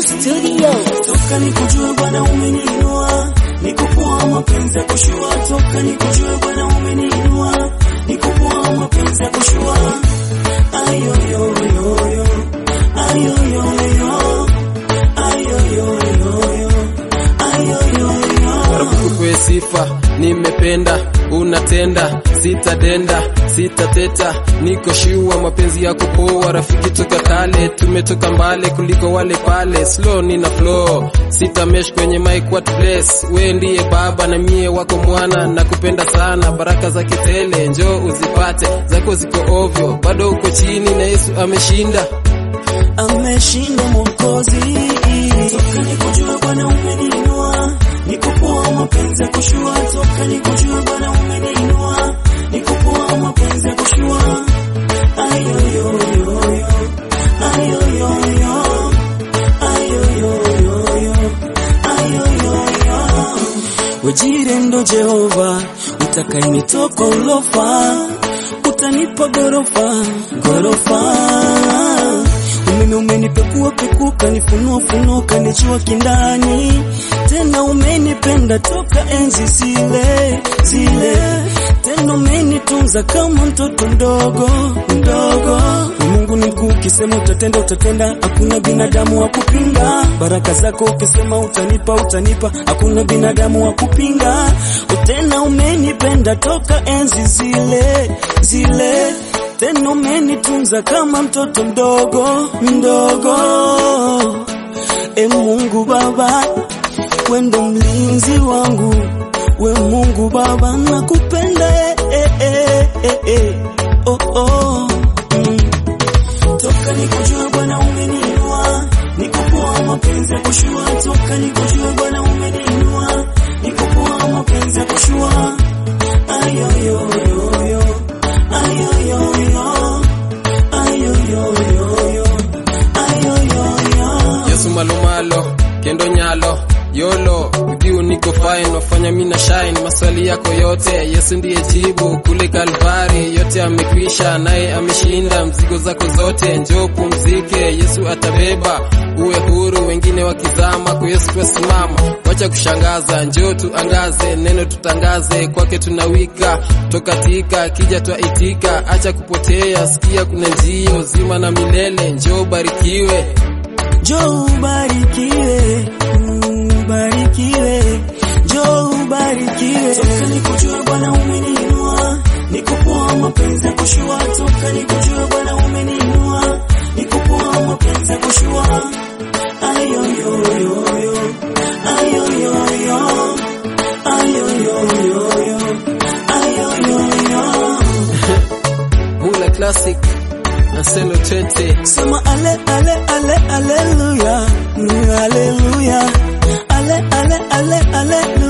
Digital Studio. toka nikujue Bwana umeniinua, nikupoa mapenzi ya kushua, toka nikujue Bwana umeniinua, nikupoa mapenzi ya kushua, ayoyoyoyo, ayoyoyo, ayoyoyoyo, ayoyoyo. Rabukupe sifa, nimependa, unatenda, sitadenda, sitateta, niko shua, mapenzi yako poa, rafiki toka kale, tumetoka mbale kuliko wale pale, slow nina flow, sitamesh kwenye mic what bless, we ndiye baba na mie wako mwana, nakupenda sana, baraka za kitele, njoo uzipate, zako ziko ovyo, bado uko chini na Yesu ameshinda. ameshinda Mwokozi. Toka nikujue Bwana umeniinua, nikupoa mapenzi ya kushua. Toka nikujue Bwana umeniinua, nikupoa mapenzi ya kushua. Ayoyoyoyo, ayoyoyo, ayoyoyoyo, ayoyoyo. Wejire ndo Jehova, utakayenitoka ulofa, utanipa gorofa, gorofa umeme umenipekua pekuka nifunua funuka nijua kindani tena umenipenda toka enzi zile zile tena umenitunza kama mtoto mdogo mdogo Mungu ni mkuu ukisema utatenda utatenda hakuna binadamu wa kupinga baraka zako ukisema utanipa utanipa hakuna binadamu wa kupinga tena umenipenda toka enzi zile zile tena umenitunza kama mtoto mdogo mdogo. E Mungu Baba, we ndo mlinzi wangu, we Mungu Baba, nakupenda eh, eh, eh, eh, eh. Oh, oh. Mm. Toka nikujue Bwana umeniinua, nikupoa mapenzi ya kushua. Toka nikujue Bwana umeniinua, nikupoa mapenzi ya kushua. Ayoyoyoyo, ayoyoyo, ayoyoyoyo, ayoyoyo. Yesu malomalo kendo nyalo yolo viu niko fine wafanya mina shine maswali yako yote Yesu ndiye jibu kule Kalvari yote amekwisha naye ameshinda mzigo zako zote njoo pumzike Yesu atabeba uwe huru wengine wakizama kwa Yesu twasimama wacha kushangaza njoo tuangaze neno tutangaze kwake tunawika tokatika kija twaitika acha kupotea sikia kuna njia uzima na milele njoo barikiwe Njoo ubarikiwe, ubarikiwe, njoo ubarikiwe. Toka nikujue Bwana umeniinua, nikupoa mapenzi ya kushua. Toka nikujue Bwana umeniinua, nikupoa mapenzi ya kushua. Ayoyoyoyo, ayoyoyo, ayoyoyoyo, ayoyoyo. Mula Classic na Selo Tete Sema ale ale ale aleluya, mm, aleluya, ale ale ale ale